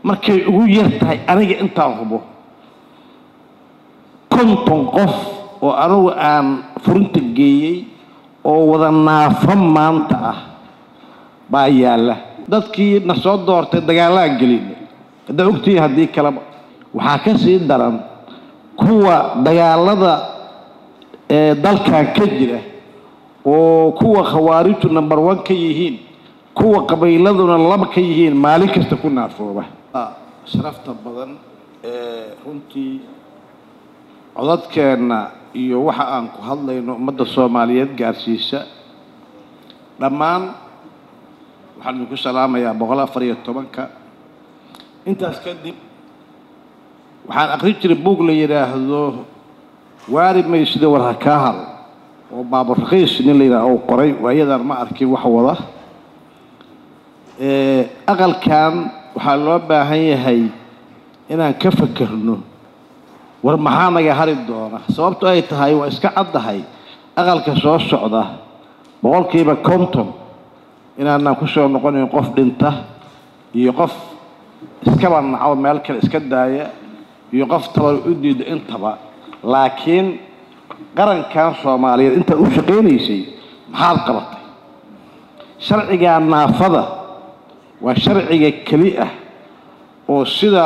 markay ugu yar tahay aniga intaan hubo konton qof oo anugu aan furinta geeyey oo wada naafo maanta ah baa yaalla dadkii na soo doortay dagaalaan gelinay haddaa ogtihiin haddii kaleba waxaa ka sii daran kuwa dagaalada ee dalkan ka jira oo kuwa khawaarijtu number one ka yihiin kuwa qabiiladuna laba ka yihiin maalin kasta ku naafooba sharafta badan ee runtii codadkeenna iyo waxa aan ku hadlayno ummadda soomaaliyeed gaarsiisa dhammaan waxaan idinku salaamayaa boqol afar iyo tobanka intaas kadib waxaan aqrin jiray buug la yidhaahdo waari maysida war ha kaa haro oo baabur rakiis nin la yidhaha uu qoray waayadaan ma arkin wax wada aqalkan waxaa loo baahan yahay inaan ka fakerno war maxaa naga hari doona sababto ay tahay waa iska caddahay aqalka soo socda boqolkiiba konton inaanaan ku soo noqonayn qof dhinta iyo qof iskaba naco meel kale iska daaya iyo qof tabar u diida intaba laakiin qarankan soomaaliyeed intaad u shaqaynaysay maxaad qabatay sharciga naafada waa sharciga keli ah oo sida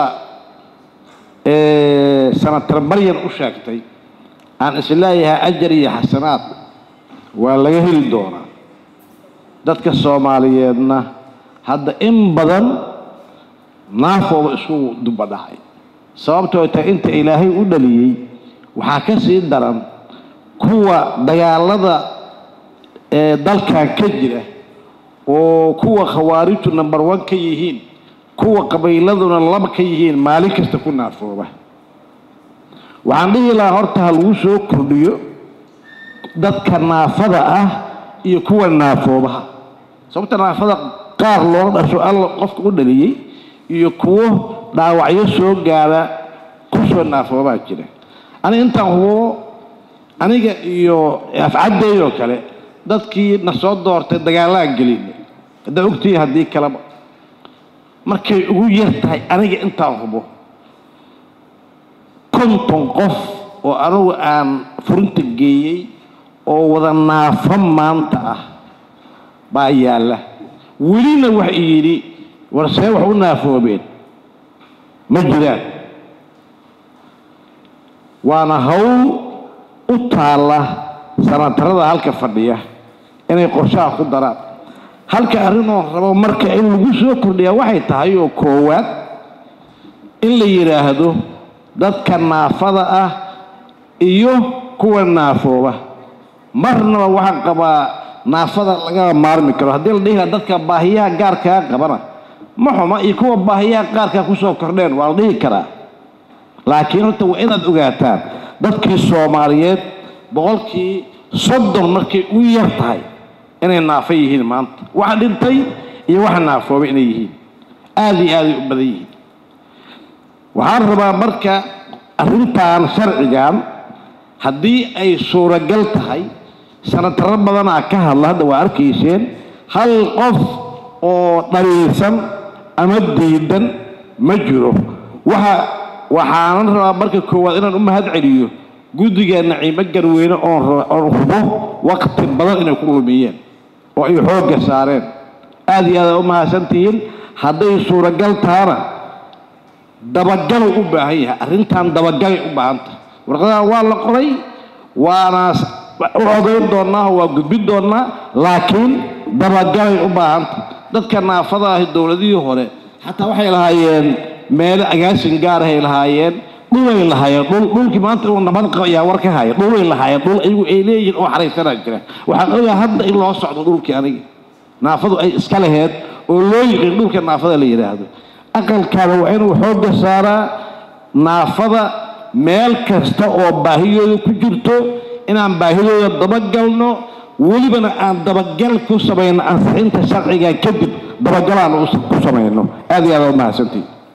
sanatar maryan u sheegtay aan isleeyahay ajar iyo xasanaad waa laga heli doonaa dadka soomaaliyeedna hadda in badan naafooba isku duba dhacay sababtoo tahay inta ilaahay u dhaliyey waxaa ka sii daran kuwa dagaalada ee dalkan ka jira oo kuwa khawaarijtu number one ka yihiin kuwa qabiiladuna laba ka yihiin maalin kasta ku naafooba waxaan dhihi lahaa horta ha lagu soo kordhiyo dadka naafada ah iyo kuwa naafoobaha sababta naafada qaar loo dhasho alla qofka u dhaliyey iyo kuwo dhaawacyo soo gaara kusoo naafoobaa jira aniga intaan hubo aniga iyo afcaddeydoo kale dadkii na soo doortay dagaalaan gelinay haddaa ogtihiin haddii kaleba markay ugu yar tahay aniga intaan hubo konton qof oo anugu aan furinta geeyey oo wada naafo maanta ah baa yaalla welina wax yidhi war see wax u naafoobeen ma jiraan waana hawl u taalla sanatarada halka fadhiya inay qorshaha ku daraan halka arrinoo rabo marka in lagu soo kordhiyaa waxay tahay oo koowaad in la yidhaahdo dadka naafada ah iyo kuwa naafooba marnaba waxaan qabaa naafada lagama maarmi karo haddii la dhihi laha dadka baahiyaha gaarkaa qabana ma xuma iyo kuwa baahiyaha qaarkaa kusoo kordheen waa la dhihi karaa laakiin horta waa inaad ogaataan dadkii soomaaliyeed boqolkii soddon markay u yar tahay inay naafo yihiin maanta waxa dhintay iyo waxa naafoobay inay yihiin aada iyo aaday u badan yihiin waxaan rabaa marka arrintan sharcigan haddii ay suuragal tahay sanataro badanaa ka hadla hadda waa arkayseen hal qof oo dhaliilsan ama diidan ma jiro waxa waxaanan rabaa marka koowaad inaan u mahad celiyo guddiga naciimo garweyne oon oon hubo waqti badan inay ku lumiyeen oo ay xoogga saareen aada iyo aada u mahadsantihiin hadday suuragal tahana dabagalay u baahan yahay arrintan dabagalay u baahan tahay warqadahan waa la qoray waana u odayn doonnaa waa gudbin doonnaa laakiin dabagalay u baahan tahay dadka naafada ahi dowladihii hore xataa waxay lahaayeen meelo agaasin gaarahay lahaayeen dhulay lahaayeen dhul dhulkii maanta inuu nabad qabo ayaa war ka haya dhulay lahaayeen dhul ayagu ay leeyihiin oo xaraysanaa jira waxaan ogaa hadda in loo socdo dhulkii aniga naafadu ay iska laheed oo loo yiqiin dhulka naafada la yidhaahdo aqalkaada waa inuu xoogga saaraa naafada meel kasta oo baahiyooda ku jirto inaan baahidooda dabagalno welibana aan dabagal ku samayno ansixinta sharciga kadib dabagalaan ku samayno aad iyo aad waa mahadsantii